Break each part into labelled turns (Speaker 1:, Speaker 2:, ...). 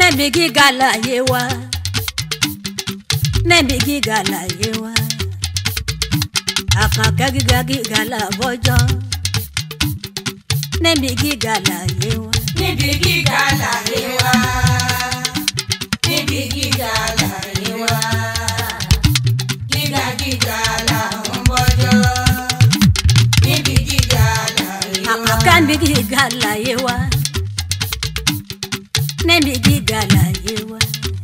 Speaker 1: níbi gíga láyé wa níbi gíga láyé wa àkànkẹ́ gíga gíga làbọ́jọ́ níbi gíga láyé wa
Speaker 2: níbi gíga láyé wa níbi gíga láyé wa gíga gíga là ń bọ́jọ́ níbi gíga láyé wa.
Speaker 1: àkànkẹ́ níbi gíga láyé wa níbi gíga láyé wa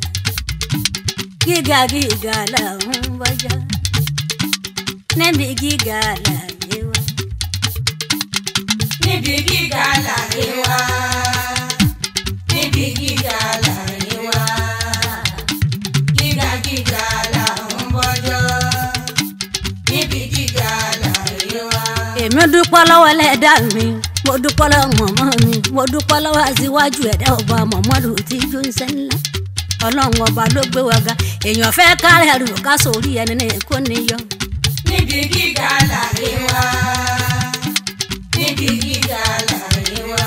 Speaker 1: gíga gíga làbọ́jọ́ níbi gíga láyé wa.
Speaker 2: níbi gíga láyé wa níbi gíga láyé wa gíga gíga là ń bọ́jọ́ níbi gíga láyé wa.
Speaker 1: èmi dúpọ́ lọ́wọ́ ẹlẹ́dà mi mo dúpọ́ lọ́wọ́ mọ̀mọ́ mi mo dúpọ́ lọ́wọ́ aṣíwájú ẹ̀dá ọba mọ̀mọ́dù tí jó ń sẹ́ ńlá ọlọ́run ọba ló gbé wa ga èèyàn fẹ́ kárẹ̀ ẹrù ká sórí ẹni ní kó níyọ.
Speaker 2: níbi gíga láyé wa níbi gíga láyé wa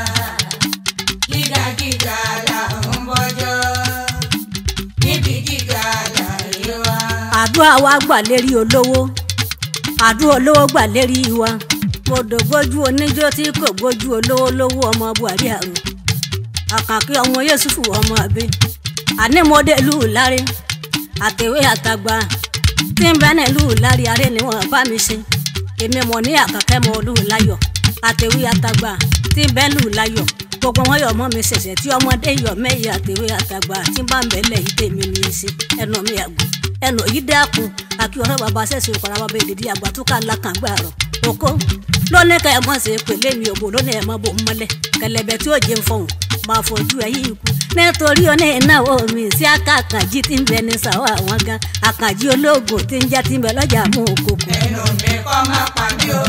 Speaker 2: gíga gíga là ń bọ́jọ́ níbi gíga láyé wa.
Speaker 1: àdúrà wa gbà lérí olówó àdúrà olówó gbà lérí wa mo dògbójú oníjó tí kò gbójú olówó lówó ọmọ buhari àrùn àkànkí ọmọ yéṣùfù ọmọ àbí àní mo dé lù lárí àtẹ̀wé àtàgbà tí ń bẹ́ẹ̀ lù lárí aré ni wọ́n bá mi ṣe èmi mọ̀ ní àkàkẹ́ mọ lù láyọ̀ àtẹ̀wé àtàgbà tí ń bẹ́ẹ̀ lù láyọ̀ gbogbo wọn yọ ọmọ mi ṣẹ̀ṣẹ̀ tí ọmọdé yọ mẹ́yì àtẹ̀wé àtàgbà tí ń bá ń bẹ̀lẹ̀ yìí tèmi ní í ṣe ẹnu mi àgùn ẹnu yìí dákun àkí ọ̀rọ̀ bàbá ṣẹ̀ṣẹ̀ òkàrà bàbá èdèdí àgbà tó ká lákàngbà rọ̀ oko lónìí ká ẹ mọ̀ ṣe pèlè mi òbò lónìí ẹ mọ̀ bò ń mọ́lẹ̀ kẹlẹ̀bẹ̀ tí ó jẹun fọ̀hún máa fojú ẹ yìí kú nítorí oní ìnáwó mi sí aká àkànjí tí ń bẹ ní sàwọ́ àwọn gan àkànjí olóògùn tí ń já tí ń bẹ lọ́jà mú òkòkò.
Speaker 2: ẹnu mi kọ́ máa pa mí o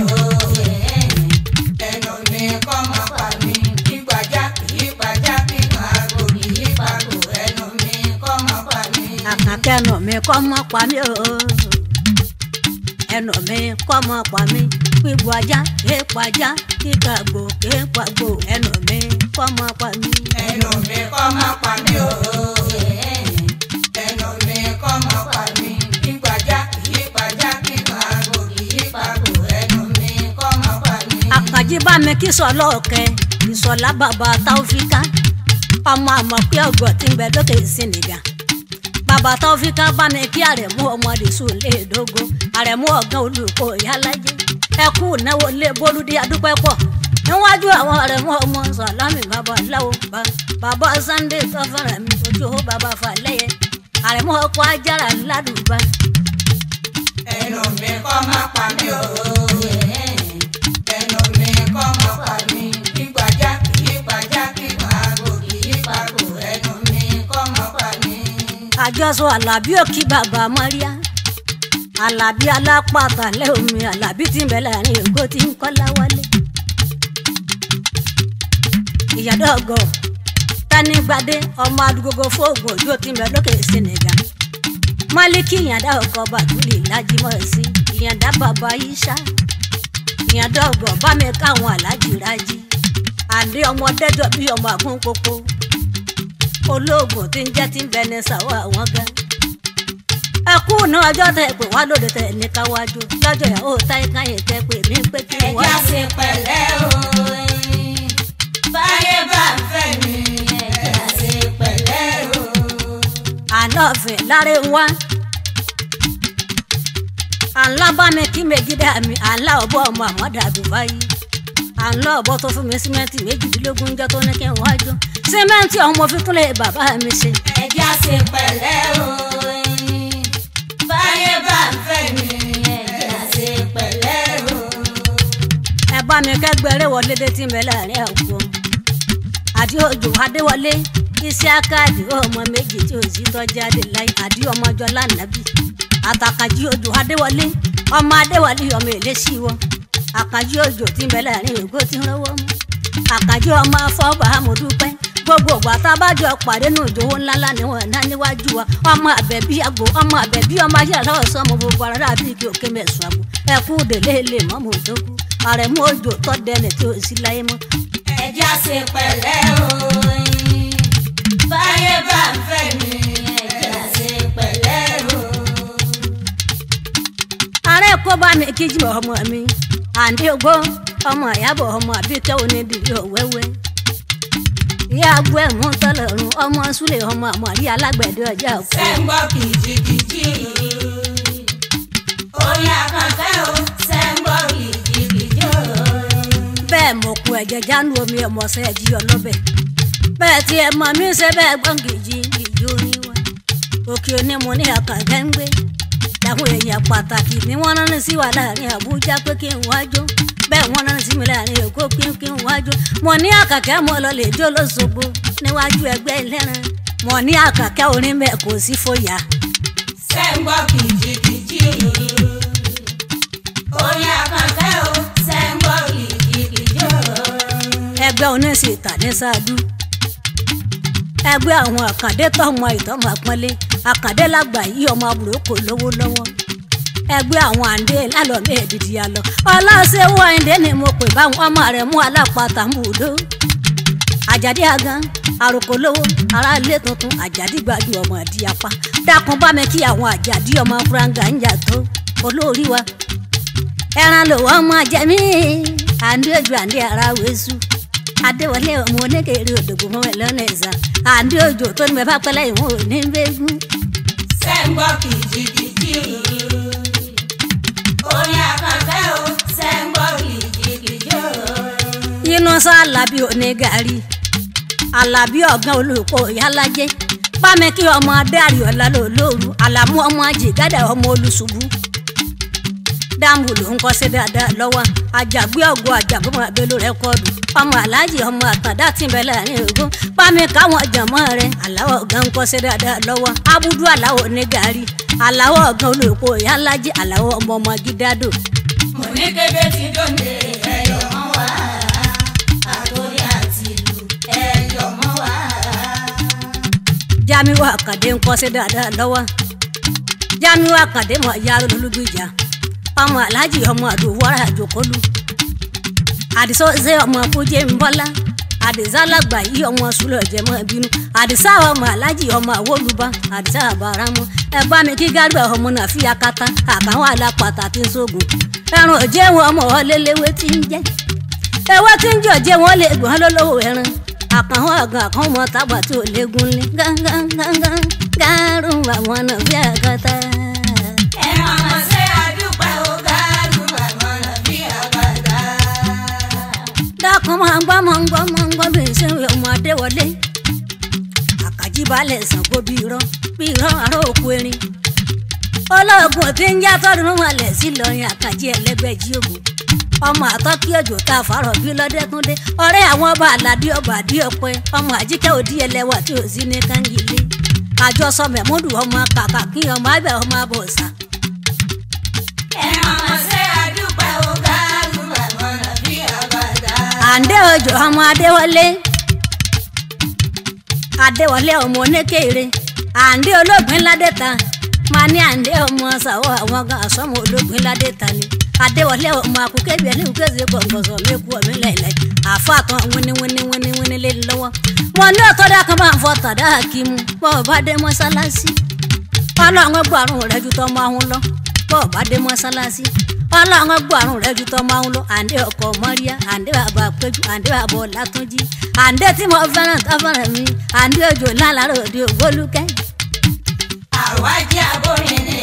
Speaker 2: ẹnu mi kọ́ máa pa mí kígbàjá kìí pàjá kíkan àgbo kìí pàgò ẹnu mi kọ́ máa pa mí.
Speaker 1: àkànkẹ́ ẹnu mi kọ́ mọ́ pa mí o ẹnu mi kọ́ mọ́ pa mí pípu ajá kéèpù ajá kíkàgbò kéèpù àgbò ẹnu mi kọ́ mọ́ pa mí.
Speaker 2: ẹnu mi kọ́ máa pa mí o ẹnu mi kọ́ máa pa mí kígbàjá kìí pàjá kíkan àgbo kìí pàgò ẹnu mi kọ́ máa pa mí.
Speaker 1: àkànjí bá mi kí sọ lọ́ọ̀kẹ́ ìsọ̀lá bàbá táwọ́fíkà ọmọ àmọ̀ pé ọgọ̀ tí ń bẹ lókè sínìgà bàbá táwọ́fíkà bá mi kí àrẹ̀mú ọmọdé sùn léèdógó àrẹ̀mú ọ̀gá olùkọ́ ìyálájẹ́ ẹkú náwó lé bólúdé adúpẹ́ pọ̀ níwájú àwọn àrẹ̀mú ọmọ sàlámì bàbá láwo bá bàbá sunday tọ́fẹ̀rẹ̀ mi ojú ó bàbá falẹ́yẹ àrẹ̀mú ọkọ̀ ajára ládùúgbà
Speaker 2: ẹnu mi kọ́ máa pa mí o ẹnu mi kọ́ máa pa mí kígbàjá kìí pàjá kíkan àgbo kìí pàgò ẹnu mi kọ́ máa pa mí.
Speaker 1: àjọsọ alábí òkì bàbá mọ́ríà alábí alápàtà lẹ́omi alábí tí ń bẹ láàrin èkó tí ń kọ́lá wálé. ìyàdọ́gọ̀ tánigbadé ọmọ adúgbògo fóògùn òjò tí ń bẹ lókè senegal málíkì ìyàdá ọkọ bàtúlì lájímọ̀ sí ìyàdá bàbá yíṣà ìyàdọ́gọ̀ bá mi káwọn alájì rájí àdé ọmọ dẹ́jọ́ bí ọmọ àgúnkókó olóògùn tí ń jẹ́ tí ń bẹ ní sàwọ́ àwọn gan. ẹ kú ní ọjọ́ tẹ pé wá lóde tẹ ní káwájú lọ́jọ́ ìyàwó táyé káyé tẹ pé mí pé kí n wá.
Speaker 2: ẹja ṣe pẹ̀lẹ́ o báyé bá ń fẹ́ mi ẹja ṣe pẹ̀lẹ́ o.
Speaker 1: àlọ́ọ̀fẹ́ láre wá. àńlá bá mi kí méjì dá mi àńlá ọ̀bọ ọmọ àmọ́dá Dubai. àńlá ọ̀bọ tó fún mi símẹ́ǹtì méjìdínlógún jọ tó ní kí n wájú. símẹ́ǹtì ọ̀hún mo fi kúnlẹ̀ bàbá mi ṣe.
Speaker 2: ẹja ṣe pẹ̀lẹ́ o báyé bá ń fẹ́ mi ẹja ṣe pẹ̀lẹ́ o.
Speaker 1: ẹ bá mi kẹgbẹrẹ wọlé dé tí ń bẹ láàrin àwùjọ àdí òjò adéwọlé iṣẹ́ akáàdì ọmọ méjì tí ò sí tọ́jú adéláì àdí ọmọ ọjọ́ lánàbí àtàkàjì òjò adéwọlé ọmọ adéwọlé ọmọ èlésì wọn àkàjì òjò tí ń bẹ láàrin ògo tí ń rọwọ́ mú àkàjì ọmọ afọ́bà amòdúpẹ́ gbogbo ògbà tá a bá jọ pàdé nù ìjòwó ńláńlá ni wọn ná níwájú wa ọmọ àbẹ̀bí àgbò ọmọ àbẹ̀bí ọmọ ayélujára ọ̀sán ọmọ gbogbo ara bíi kí òkè mẹ́sàn-án àbò ẹ̀kú délé lè mọ́mọ́ òdókú àrẹ̀mú òjò tọ́dẹ̀nẹ̀ tí ò sí láyé mọ́
Speaker 2: ẹja ṣe pẹ̀lẹ́ o báyé bá ń fẹ́ mi ẹ̀jẹ̀ ṣe pẹ̀lẹ́ o.
Speaker 1: ààrẹ kó bá mi kíjì ọmọ mi àǹdí ogbó ọmọ ìyàbọ̀ ọmọ àbíkẹ́ onídìrí ọ̀wẹ́wẹ́ ìyá agbó ẹ̀mú tọ́lọ̀run ọmọ súlẹ̀ ọmọ àmọ̀rí alágbẹ̀dẹ ọjà òkú
Speaker 2: ṣé ń gbọ́ kìjìkìjì orin àkànkẹ́ o ṣé ń gbọ́ kìjìkìjì o.
Speaker 1: bẹ́ẹ̀ mọ̀ kú ẹ̀jẹ̀ jánu omi ọmọọ̀sẹ̀ ẹ̀jí ọlọ́bẹ̀ bẹ́ẹ̀ tí ẹ mọ̀ mí ṣe bẹ́ẹ̀ gbọ́n kìjì kìjì orin wa òkè onímọ̀ ní àkànkẹ́ ń gbé àwọn èèyàn pàtàkì ni wọ́n rán sí wa láàrin àbújá pé kí n wájú bẹ́ẹ̀ wọ́n rán sí mi láàrin èkó pé kí n wájú mo ní àkàkẹ́ mo lọ lè jó lóṣogbo níwájú ẹgbẹ́ ẹlẹ́ran mo ní àkàkẹ́ orin bẹ́ẹ̀ kò sí fòyà
Speaker 2: ṣé ń gbọ́ kìjìkìjì orin àkànkẹ́ o ṣé ń gbọ́ kìjìkìjì o.
Speaker 1: ẹgbẹ́ oníṣẹ́ ìtàdé ṣáájú ẹgbẹ́ àwọn àkàndé tọmọ ìtọ́mọ àpọ́nlé àkàndé lágbà yí ọmọ àbúrò kò lówó lọ́wọ́ ẹgbẹ́ àwọn àǹdé lálọ́mí ẹ̀dìdì àlọ́ ọlọ́sẹ̀wọ́ àǹdé ni mo pè báwọn ọmọ rẹ̀ mú alápatà múdó àjàdí àgán àròkò lówó aráalé tuntun àjàdí gbajú ọmọ àdí apá dákun bá mi kí àwọn àjàdí ọmọ fúráǹgà ń jà tó olórí wa ẹran lòwọ́ ọmọ jẹ̀mí àǹdí ojú àǹdí ara wẹ̀sù adéwọlé ọmọ oníkèrè òdògbò mọ́ ẹ̀ lọ́nà ẹ̀sà àǹdí ojú tó ní bẹ́ẹ̀ bá pẹ́lẹ́ ìwọ̀n ò ní bẹ́gùn.
Speaker 2: ṣé ń gbọ́ kìjìkìjì orin àkànkẹ́ o ṣé ń gbọ́ kìjìkìjì o.
Speaker 1: inú sá alábí onígàrí alábí ọ̀gán olùkọ́ ìyálájẹ́ pámi kí ọmọ adárí ọ̀la lò lóru àlàmú ọmọ jìgádà ọmọ olùṣubú dáàmú ló ń kọ́ sí dáadáa lọ́wọ́ àjàgbé ọ̀gọ́ àjàgbọ́mọ abẹ́lú rẹ́kọ́ọ̀dù ọmọ aláàjì ọmọ àtàndá tí ń bẹ láàrin ògún pámi káwọn jàmọ́ rẹ aláwọ̀ ọ̀gán ń kọ́ sí dáadáa lọ́wọ́ abúdú aláwọ̀ onígàrí aláwọ̀ ọ̀gán olùkọ́ ìyálájẹ́ aláwọ̀ ọmọ ọmọ gídádò
Speaker 2: mo ní kébé tí dòde ẹyọ mọ́ wá àtòrí àti ìlú ẹyọ mọ́ wá.
Speaker 1: jamiu akande ń kọ́ sí dáadáa lọ́wọ́ jamiu akande mọ̀ yàrá olùgbìjà ọmọ alhaji ọmọ àdùwọ́rà àjòkólú àdìsọ́ ṣe ọmọ fújẹ́ ń bọ́lá àdìsá lágbà yí ọmọ sùlọ̀ jẹmọ́ bínú àdìsá ọmọ alhaji ọmọ àwòlùbá àdìsá àbáramọ ẹ bá mi kí gárùbà ọmọ náà fi akata àbáwọn alápàtà tí ń sógun ẹran òjé wọn ọmọ ọlẹ́lẹ́wé tí ń jẹ́ ewé tí ń jọ jẹ́ wọn lè gbọ́n lọ́lọ́wọ́ ẹran àkànwọ́ àgàn àkàn mọ́ tábà tí ò léegun lé gángan gángan gárùn àwọn náà fi àkàtà.
Speaker 2: ẹ máa ṣe àdúpẹ́ o gáàlù àmọ́nà bí àgbàdá.
Speaker 1: dákun máa ń gbọ́ máa ń gbọ́ máa ń gbọ́ bí ṣe ń ọmọ adéwọlé àkàjí balẹ̀ Ṣàngó bí irọ́ bí irọ́ àárọ̀ òkú erin olóògùn tí ń já tọdún wọlé sí lọrin àkàjí ẹlẹgbẹjì ògùn ọmọ àtọkí òjò tá a fàárọ̀ bí lọdẹkùndé ọ̀rẹ́ àwọn ọba àlàdé ọba àdí ọpẹ ọmọ àjíkẹ́ òdí ẹlẹ́wà tí ò sí ní kangilé àjọsọ mẹmúdù ọmọ kàkà kí ọmọ àgbẹ ọmọ abọ̀ọ̀sà
Speaker 2: ẹ máa ṣe àdúpẹ́ o gáàlù àmọ́nà bí àgbàdá.
Speaker 1: àǹdẹ òjò ọmọ adéwọlé adéwọlé ọmọ onékèrè àǹdẹ olóògbé ládẹta máa ní àǹdẹ ọmọ sàwọ àwọn gan àsọmọ olóògbé ládẹta ni adéwọlé ọmọ akókèbí ẹni kéde gbọǹgbọǹsọ mẹkú ọmọ ilẹ̀lẹ̀ àfàtàn wíníwíníwíníwíní lé lọ́wọ́ wọn ní ọ̀tọ́dá kan máa ń fọ tàdá hakimu bọ́ọ̀ bá dé mọ́sálásí ọlọ́run gbàrún rẹ̀ ju tọ́ máa ń lọ bọ́ọ̀ bá dé mọ́sálásí ọlọ́run gbàrún rẹ̀ ju tọ́ máa ń lọ àǹdẹ ọkọ̀ mọ́ríyá àǹdẹ bàbá péjú àǹdẹ bàbá ọ̀làtúnjì àǹdẹ tí mo fẹ́ràn tó fẹ́ràn mi àǹdẹ òjò lálàrò òde ògbólúkẹ́
Speaker 2: àwájí abórin ni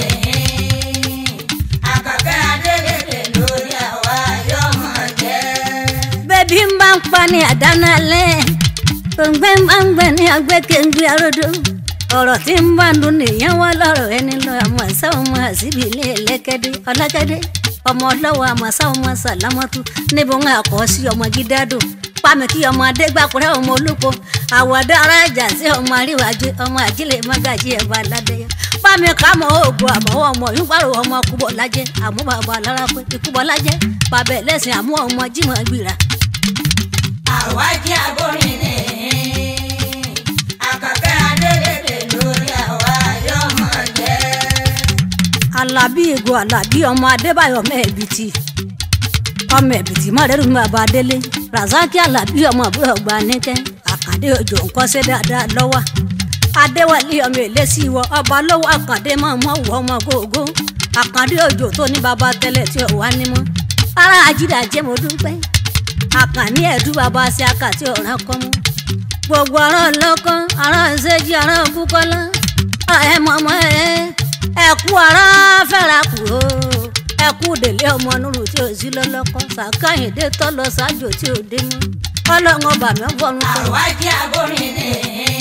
Speaker 2: àkàkẹ́ adélèdè lórí àwa yọmọ jẹ́.
Speaker 1: bébí ń bá ń pa ní àdánálẹ̀ òǹgbẹ́ ń bá ń gbẹ ní agbẹ́kẹ̀ǹgbẹ́ aródó ọ̀rọ̀ tí ń bá ń dún nìyẹn wá lọ́rọ̀ ẹni lọ àmọ́ sáwọn ọmọ àṣìbí ilé ẹlẹ́kẹ́dẹ́ ọlákẹ́dẹ́ ọmọ ọlọ́wọ́ àmọ́ sáwọn ọmọ sàlámọ́tú níbo ń àkọ́ sí ọmọ gídádò pàmì kí ọmọ adégbàkúrẹ́ ọmọ olóko àwọ̀dá ara ìjà sí ọmọ àríwájú ọmọ àjílẹ̀ mọ́gàjí ẹ̀bà aládẹ́yà pàmì kámọ́ oògùn àmọ́wọ́ ọmọ yúgbàrò ọmọ kúbọ̀ lájẹ́ àmúbàbọ̀ alára pé ikúbọ̀ lájẹ́ bàbá ẹlẹ́sìn àmú ọmọ jímọ̀ gbìrà
Speaker 2: àwájí abórin ni àkàkẹ́ adélèdè lórí àwa yọmọ jẹ́.
Speaker 1: alábí ìgò alábí ọmọ adébáyọ̀ ọmọ ẹ̀bìtì ọmọ ẹ̀bìtì mọ̀rẹ́rù ní bàbá délé razaki alábí ọmọ àbúrò ọgbà níkẹ́ àkàdé òjò ńkọ́sẹ́ dáadáa lọ́wọ́ adéwálé ọmọ èlésì wọ ọba lówó àkàndé mọ mọ wọ ọmọ gógó àkàndé òjò tó ní baba tẹ́lẹ̀ tí ò wá ní mọ́ ara àjídàjẹ́ mo dúpẹ́ àkànní ẹ̀dú baba ṣe àkàtì ọ̀ràn kan mọ́ gbogbo ará lọ́kàn ará ṣẹ́jì ará kúkọ́lá ẹ mọ̀mọ́ ẹ ẹ kú ará fẹ́ra kù o ẹ kú délé ọmọ nùrù tí ò sí lọ́lọ́kọ́ sàkáyìndé tọ́ lọ ṣáájú tí ò dé mọ́ ọlọ́run ọba mi fọ́nù kọ́.
Speaker 2: àwájí agbórin ni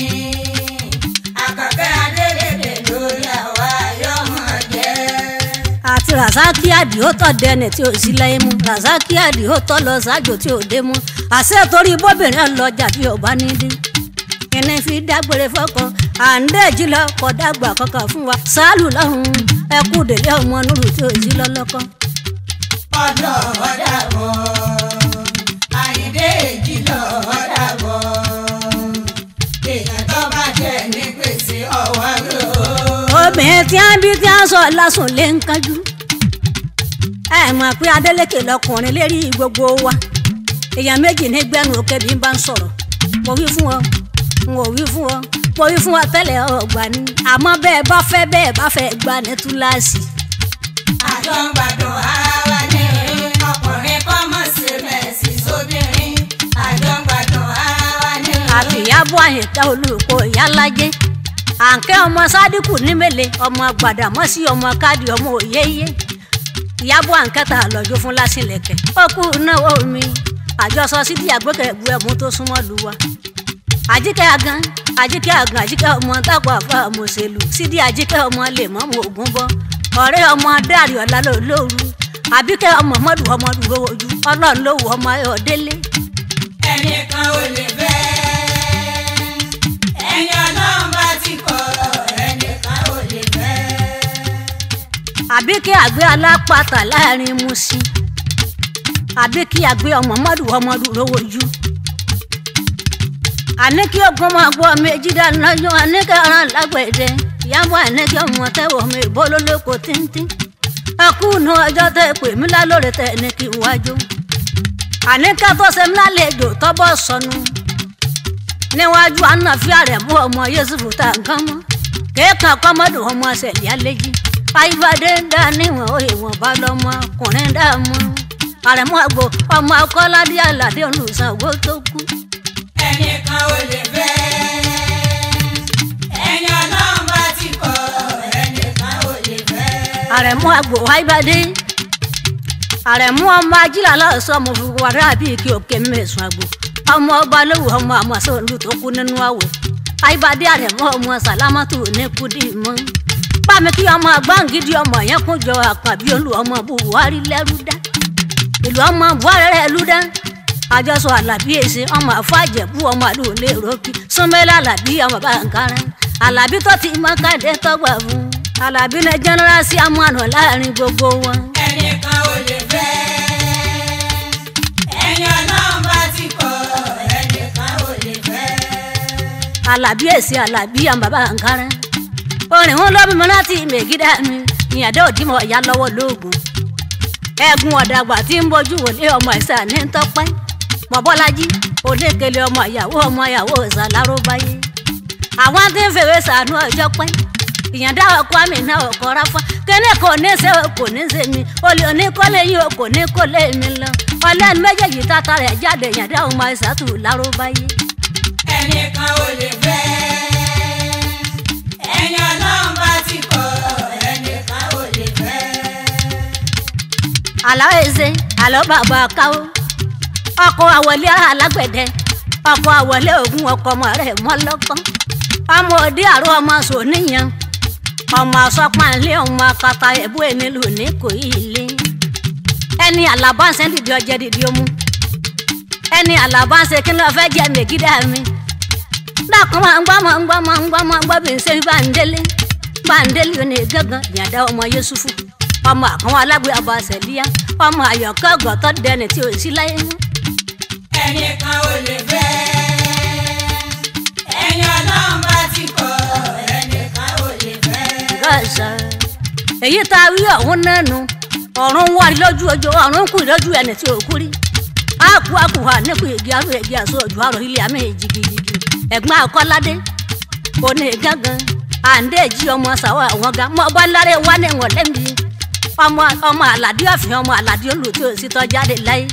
Speaker 2: àkàkẹ́ adélédè lórí àwa yọmọ jẹ́.
Speaker 1: àti rasaki àdìó tọ́ dẹni tí ò sí láyé mú rasaki àdìó tọ́ lọ ṣáájú tí ò dé mú àṣẹ torí bóbìnrin ọlọ́jà bí ọba nídìí kíni fi dágbére fọkàn àǹdẹ̀jì lọ kọ dàgbà kankan fún wa sálù lọ́hùn ẹkú délé ọmọ nùrù tí ò sí lọ́lọ́kọ́.
Speaker 2: ọ̀dọ̀ ọ̀dà bọ̀ àyíndé èjì lọ ọ̀dà bọ̀ èèyàn tó bá jẹ́ ní gbèsè ọ̀wọ́ lò ó.
Speaker 1: obìnrin tí a ń bí tí a ń sọ lásùn lé ń kájú ẹ mọ̀ pé Adélékè lọkùnrin lérí gbogbo wa èèyàn méjì ní gbẹ́nu òkè bí n bá ń sọ̀rọ̀ mo wí fún ọ n ò wí fún ọ mo wí fún ọ tẹ́lẹ̀ ọgbà ni àmọ́ bẹ́ẹ̀ bá fẹ́ bẹ́ẹ̀ bá fẹ́ gbà ní túláàsì
Speaker 2: àjọ ń gbàdùn ara wa ní ọkùnrin kọ́ mọ̀ sí mẹ́sì sóbìnrin àjọ ń gbàdùn ara wa ní.
Speaker 1: àfìyàbọ̀ àyìnká olùkọ́ ìyálájẹ́ àǹkẹ́ ọmọ sádìkù nímẹ̀lẹ̀ ọmọ gbàdàmọ́sí ọmọ káàdì ọmọ òyeyé ìyàbọ̀ àǹkẹ́ta lọ́jọ́ fún lásìlẹ̀kẹ̀ ó kú náwó mi àjọsọ sídìí àgbẹ̀kẹ̀gbù ẹ̀mú tó súnmọ́ lu wa àjíkẹ́ agan àjíkẹ́ agan àjíkẹ́ ọmọ tápọ̀ àfa mọ̀sẹ̀lù sídìí àjíkẹ́ ọmọ lè mọ́ mọ́ ògún bọ́ ọ̀rẹ́ ọmọ dárí ọ̀la lóru àbíkẹ́ ọmọ mọ́dù ọmọ dúró ojú ọlọ́run ló wù ọmọ ayọ̀ délé
Speaker 2: ẹnìkan ò lè fẹ́ ẹni ọlọ́run bá ti kọ̀ ẹnìkan ò lè fẹ́.
Speaker 1: àbí kí àgbẹ̀ alápàtà láàrin Mùṣín àbí kí àgbẹ̀ ọmọ mọ́dù ọmọ dúró ojú àní kí ogun máa gbọ́ méjì dáná yọ àní kí ọ̀ràn lágbẹ̀dẹ ìyàbọ̀ àní kí ọmọ tẹ́wọ̀ mi bọ́ lólóko tíntín ẹkú nu ọjọ́ tẹ́ pè mí lálórí tẹ́ ní kí n wájú àní ká tó ṣe mí lálejò tọ́bọ̀ sọnù níwájú ànáfíà rẹ̀ mú ọmọ Yẹ́sùfù tá nǹkan mọ́ kéèkàn kọ́mọ́dù ọmọ ṣẹ̀lẹ̀ àlejì ayíbadé ń dá níwọ̀n òye wọn bá lọ́mọ ọkùnrin dá mọ́ àrẹ̀mú àgbo ọmọ akọ́ládé àlàdé olùsàwó tó kú.
Speaker 2: ẹnìkan ò lè fẹ́ ẹni ọlọ́run bá ti kọ̀ ẹnìkan ò lè fẹ́.
Speaker 1: àrẹ̀mú àgbo ayíbadé àrẹ̀mú ọmọ ajílà lọ́sọ̀ ọmọ fúnfún wàrà bíi kí òkè mẹ́sàn-án àgbo ọmọ ọba lówó ọmọ àmọ́sọ̀ olú tó kú nínú àwẹ̀ ayíbadé àrẹ̀mú ọmọ sàlámàtù ní kúdì mọ́ bámi kí ọmọ gbàǹgídì ọmọ yẹn kún jọ àpàbí olú ọmọ buhari lẹ́rú dá ìlú ọmọ buhari rẹ̀ lú dá àjọsọ alábí èsì ọmọ àfàjẹbù ọmọ àlùlé rọkì súnmẹ́lá alábí ọmọ bàǹkárá alábí tó ti mọ káde tọgbà fún alábí ní jẹnẹrásì amúhànà láàrin gbogbo wọn.
Speaker 2: ẹnìkan ò lè fẹ́ ẹni ọlọ́run bá ti kọ̀ ẹnìkan ò lè fẹ́.
Speaker 1: alábí èsì alábí ọmọ bàǹkárá orin wọn lọ́bí mi láti mègídà mi ìyàdá òdìmọ̀ ọ̀yá lọ́wọ́ lóògùn ẹ̀gùn ọ̀dàgbà tí ń bójú wòlé ọmọ ìsà ní tọ́pẹ́ mọ̀bọ́lájí olékele ọmọ ìyàwó ọmọ ìyàwó ìsàláró báyé àwọn tí ń fèrè sànú ọjọ́ pẹ́ ìyàndá ọkọ àmì náà ọkọ ráfá kíní kò ní ṣe kò ní ṣe mi olè oníkọ́lé yìí kò ní kó lé mi lọ ọlẹ́nu méjèèjì tata rẹ̀ jáde ìyàndá ọmọ ìsàtù láró báyé.
Speaker 2: ẹnìkan ò lè fẹ́ ẹni ọlọ́run bá ti kọ̀ ẹnìkan ò lè fẹ́.
Speaker 1: àlọ́ èzè àlọ́ bàbá káwó ọkọ̀ àwọlé alágbẹ̀dẹ ọkọ̀ àwọlé ògùn ọkọ̀ ọmọ rẹ̀ mọ́lọ́kọ́ ọmọ òde àrò ọmọ sòníyàn ọmọ asọ́pàlẹ́ ọmọ akata ẹ̀bú ẹ̀nílù ní kò ilé ẹni àlàbáṣẹ́ dìde ọjẹ́ dìde omu ẹni àlàbáṣẹ́ kí ló fẹ́ jẹ́ mègídà mi dákun máa ń gbọ́ máa ń gbọ́ máa ń gbọ́ máa ń gbọ́ bí n ṣe bá ń délé bá ń délé ó ní gángan ìyàdá ọmọ Yẹ́sùfù ọmọ àkànwọ́ alágbé abàṣẹ̀líyá ọmọ àyọ̀kọ́ ọ̀gọ̀tọ̀ dẹni tí ò sí láyé mọ́.
Speaker 2: ẹnìkan ò lè fẹ́ ẹni ọlọ́run bá ti kọ̀ ẹnìkan ò lè fẹ́.
Speaker 1: gàṣà èyí tá a rí ọ̀hún nánu ọ̀run wà lójú ọjọ́ ọ̀run kù lójú ẹni tí ò kú rí àkú àkù hà nípò ìgbé arú ẹgbẹ́ àṣọ ọjọ́ àrò ilé àmì jìgìjìgì ẹ̀gbọ́n akọ́ládé òní gángan àǹdéjì ọmọ sàwọn àwọn ga mọ bọ́láre wà ní wọn lẹ́mí ọmọ ọmọ àlàdé ọ̀fìn ọmọ àlàdé olùtí òsítọ́ jáde láyé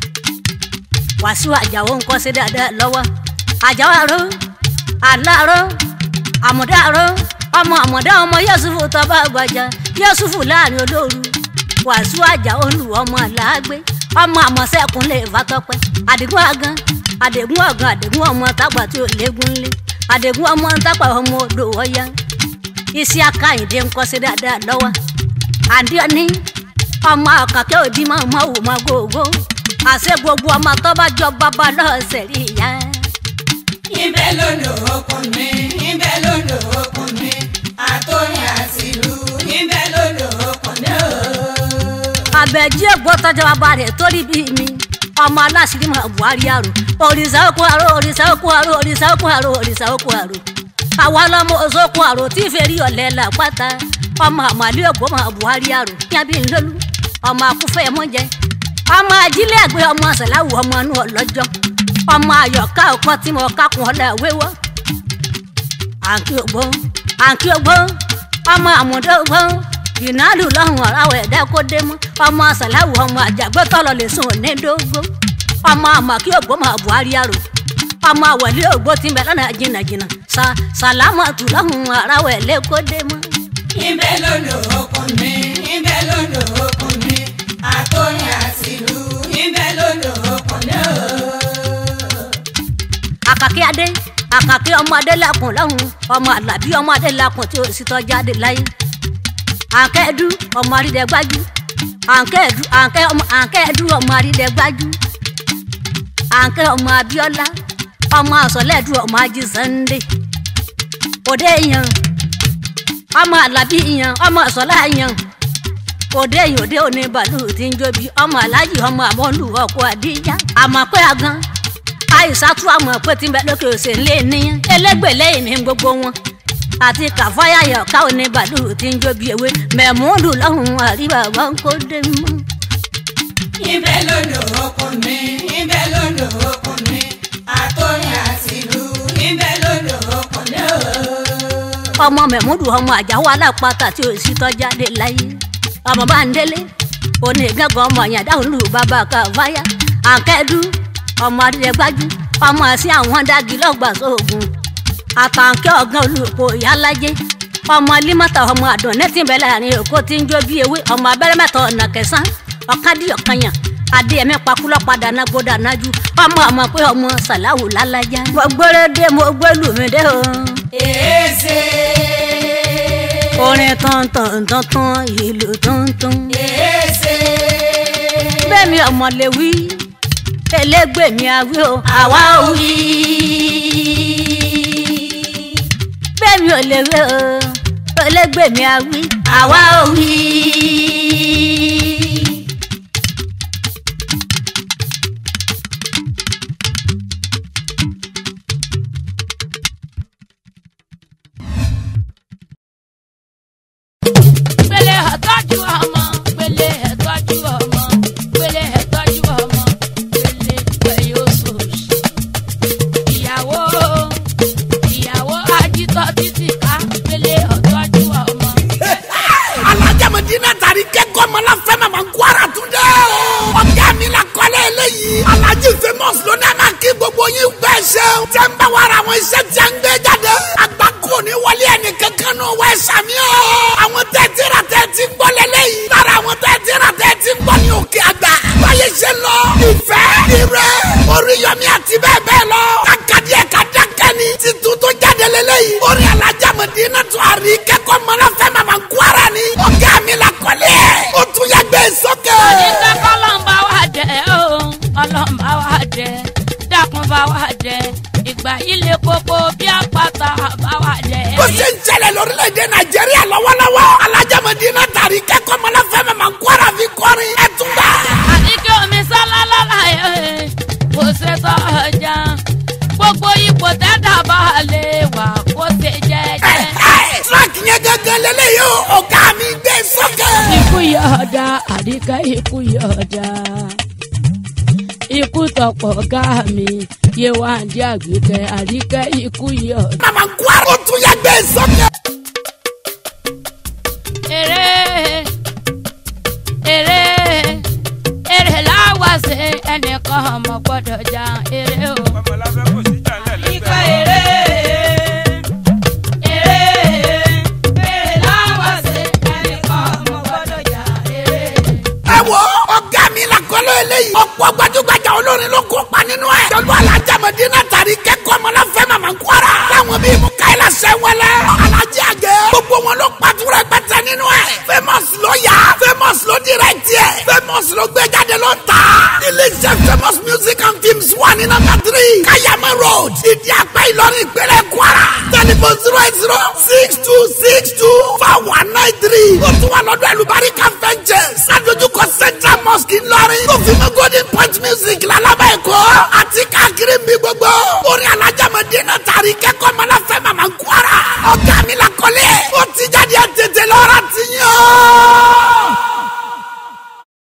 Speaker 1: wàásù àjàwó ń kọ́ sí dáadáa lọ́wọ́ àjàwó àrò àlárò àmọ̀dá àrò ọmọ àmọ̀dá ọmọ yẹ́sùfù tọ́ba àgbàjà yẹ́sùfù láàrin olóru wàásù àjàwó lù ọmọ àlàágbé ọmọ àmọ̀sẹ́kùn lè fàtọ́pẹ́ àdìgún àgàn àdìgún ọ̀gàn àdìgún ọmọ tágbà tí ò léegun lé àdìgún ọmọ tágbà ọmọ odò ọ̀yá iṣẹ́ akáyìndé ń kọ́ sí dáadáa lọ́wọ́ àdìọ́ní ọmọ àkàkẹ́ òbí máa ma wò má gógó àṣẹ gbogbo ọmọ tó bá jọ bàbá lọ́sẹ̀ rí ìyá.
Speaker 2: Ibẹ̀ ló lò okùn mi, ibẹ̀ ló lò okùn mi, àtòyìn àti ìlú, ibẹ̀ ló lò okùn mi ooo.
Speaker 1: àbẹ̀jí ègbó tọ́jú bàbá rẹ̀ torí bí mi ọmọ aláṣírí mọ̀ buhari àrò òrìṣà òkú àrò òrìṣà òkú àrò òrìṣà òkú àrò òrìṣà òkú àrò àwa lọmọ òṣòkú àrò tí fèrè ọ̀lẹ́ làpáta ọmọ àmàlẹ́ ègbó mọ̀ buhari àrò yábí ńlọ́lú ọmọ akúfẹ́ mọ́jẹ ọmọ ajílẹ̀ àgbẹ̀ ọmọ sàláwù ọmọ inú ọlọ́jọ́ ọmọ ayọ̀ká ọkọ tí mo kákun ọ̀là wéwọ́ àǹkí ògbó àǹkí ògbó ọmọ àmúdó ògbó ìnáàlú lọ́hùn ọ̀ráwọ̀ ẹ̀dá kó dé mọ́ ọmọ sàláwù ọmọ àjàgbẹ́tọ̀lọ́ lè sùn ní dógó ọmọ àmọ̀kí ògbó mọ̀ buhari àrò ọmọ àwọ̀lé ògbó tí ń bẹ lọ́nà jìnnàjìnnà sa sàlámọ̀tù lọ́hùn ọ̀ráwọ̀ ẹ̀ lé kó dé mọ́.
Speaker 2: Ibẹ̀ ló lò okùn mi, ibẹ̀ ló lò okùn mi, àtòyìn àti ìlú, ibẹ̀ ló lò okùn mi ooo.
Speaker 1: àkàkí adé àkàkí ọmọ adé làkùn lọ́hùn ọmọ àlàbí ọmọ adé làkùn tí ó sì tọ́ jáde láyé àǹkẹ́ẹ̀dú ọmọ àrídẹ́gbájú àǹkẹ́ẹ̀dú àǹkẹ́ ọmọ àǹkẹ́ẹ̀dú ọmọ àrídẹ́gbájú àǹkẹ́ ọmọ abíọ́lá ọmọ àsọ̀lẹ́ẹ̀dú ọmọ ají sunday òde yan ọmọ àlàbí yan ọmọ àsọ̀lá yan òde yìí òde òní bàálù tí ń jóbi ọmọ aláàjì ọmọ àmọ́lù ọkọ̀ àdíjà àmọ́ pé agan àìsàtú àmọ̀ pé tí ń bẹ lókè òsè ńlé níyàn elégbè lẹ́yìn ní gbogbo wọn àti kàfáyàyọ̀ káwọn ní bàálù tí ń jóbi ewé mẹ̀múdù lọ́hùn àríwá wọn kó dé mọ́.
Speaker 2: Ibẹ̀ ló lò okùn mi, ibẹ̀ ló lò okùn mi, àtòyìn àti ìlú, ibẹ̀ ló lò okùn mi ooo.
Speaker 1: ọmọ mẹ̀múdù ọmọ àjáwó alápatà tí ò sí tọ́jáde láyé ọmọ bá ń délé òní gángan ọmọ àyàdáhùn lù bàbá kàfáyà àǹkẹ́dù ọmọ adìrẹ́gbájú ọmọ àti àwọn dági lọ́gbà sóògùn àtàǹkẹ́ ọ̀gán olùkọ́ ìyálájẹ́ ọmọ límọ́tà ọmọ àdùn nẹ́tì bẹ́ẹ̀ láàrin èkó tí ń jó bí ewé ọmọ abẹ́rẹ́ mẹ́ta ọ̀nà kẹsàn-án ọ̀kadì ọ̀kanyàn adé ẹ̀mí pakulọ́ padà náà gbódà nájú ọmọ àmọ́ pé ọmọ sàláwù lálájá. mo gbére dé mo gbé lùmí dé o.
Speaker 2: Èéṣe.
Speaker 1: orin tọ̀ntọ̀n tọ̀ntọ̀n ìlú tọ̀ntọ̀n.
Speaker 2: Èéṣe.
Speaker 1: bẹ́ẹ̀ mi ọmọ lè wí elégbèmí awí o àwa ò wí. bẹ́ẹ̀ mi ò lè wí o elégbèmí awí àwa ò wí.
Speaker 3: Gbélé ẹ̀tọ́jú ọmọ, gbélé ẹ̀tọ́jú ọmọ, gbélé ẹ̀tọ́jú ọmọ, gbélé pẹ̀lú oṣooṣù. Ìyàwó ìyàwó ajítọ́ títì ká gbélé ẹ̀tọ́jú ọmọ.
Speaker 4: alájàmọ̀dínà tàrí kẹ́kọ̀ọ́ mọ́lá fẹ́ màmá kwara tún dẹ́ o. ọ̀gá mi la kọ́lé eléyìí. alájí famous ló ní a máa kí gbogbo yín bẹ́ẹ̀ ṣe. tẹ́ ń bá wa ra àwọn iṣẹ́ tí a ń gbé jáde. àgbákò ní wọlé ẹnì kankan náà wá ẹ̀ṣàmì o. àwọn tẹ́ ti ra tẹ́ ti ń gbọ́ lélẹ́yìí. lára àwọn tẹ́ ti ra tẹ́ ti ń gbọ́ ní òkè àgbà. báyé ṣe lọ. ìfẹ́ ìrẹ́ oríyọmí àti bẹ́ẹ̀ bẹ́ẹ̀ lọ. kàkàdí ẹ̀ ká dákẹ́ ni. títún tó jáde lélẹ́yìí. orin alájàmọ̀dínà tó àrí kẹ́kọ̀ọ́ mọ́lá fẹ́ màmá kwara ni. ọ̀gá mi la kọ́lé ẹ̀. ó tún yẹ gbé sókè.
Speaker 3: Onífẹ́ kọ́lọ́mbà wà jẹ́ o, ọlọ́mbà wà jẹ́, dákun bá wà jẹ́, ìgbà ilé koko bí àpáta bá wà jẹ́.
Speaker 4: bó ṣe ń ṣẹlẹ̀ lórílẹ̀‐èdè nàìjíríà lọ́wọ́lọ́wọ́. alájàmọ̀dínà tàrí kẹ́kọ̀ọ́ mọ́lá fẹ́ màmá kwara fi kọrin. ẹ tún gbà.
Speaker 3: àní kí omi sálá lọ́la ẹ̀ kò ṣe tọ́ ọjà gbogbo ipò tẹ́tà bá lè wà kó ṣe jẹ́jẹ́.
Speaker 4: tíráàkì yẹn gángan lélẹ́yìí o ọ̀gá mi gbé sókè.
Speaker 3: ikú yọ̀ọ̀dà àdìgá ikú yọ̀ọ̀dà ikú tọpọ̀ ọ̀gá mi yéwáǹdí àgbékẹ́ àríkẹ́ ikú yọ.
Speaker 4: mama kwara ó tún yẹ gbé sókè.
Speaker 3: èrè èrè èrè láwàṣẹ ẹnìkan ọmọ gbọ́dọ̀ já èrè o.
Speaker 5: ọmọláfẹ́ kò sí jà ńlẹ̀
Speaker 2: Ikọ̀
Speaker 5: lẹ́gbẹ̀ẹ́.
Speaker 2: èrè èrè èrè láwọ̀ sí ẹnìkan ọmọ gbọ́dọ̀ jà èrè.
Speaker 4: ẹ wo ọgá mi la kọ́lọ́ eléyìí. ọ̀pọ̀ gbajúgbajà olórin ló kópa nínú ẹ̀. jọlọ alájàmọ̀dé náà tàrí kẹ́kọ̀ọ́ ọmọláfẹ́ mama kwara. táwọn bíi mukaila sẹ́wọ́lẹ̀. alájí àgẹ́. gbogbo wọn ló pàtúrẹ́ pẹ́tẹ́ nínú ẹ̀. famous ló yá. famous ló direct yẹ. famous ló gbé jáde ló ta. iléeṣẹ́ famous music and films wà ní nọ́mbà three. kayama road. ìdí àgbẹ̀ ìlọrin ìpínlẹ̀ kwara. telephone zero eight zero six two six two four one nine three. ó tún wà lọ́dọ̀ ẹlùbáríkà ventures. adójúkọ central mosque ńlọrin. tó fi mọ́ golden point music lálábà ẹ̀kọ́. àti káàkiri ń bí gbogbo. orin alájàmọ̀dé náà tàrí kẹ́kọ̀ọ́ mọ́láfẹ́ màmá ń kwara. ọ̀gá mi la kọ́lé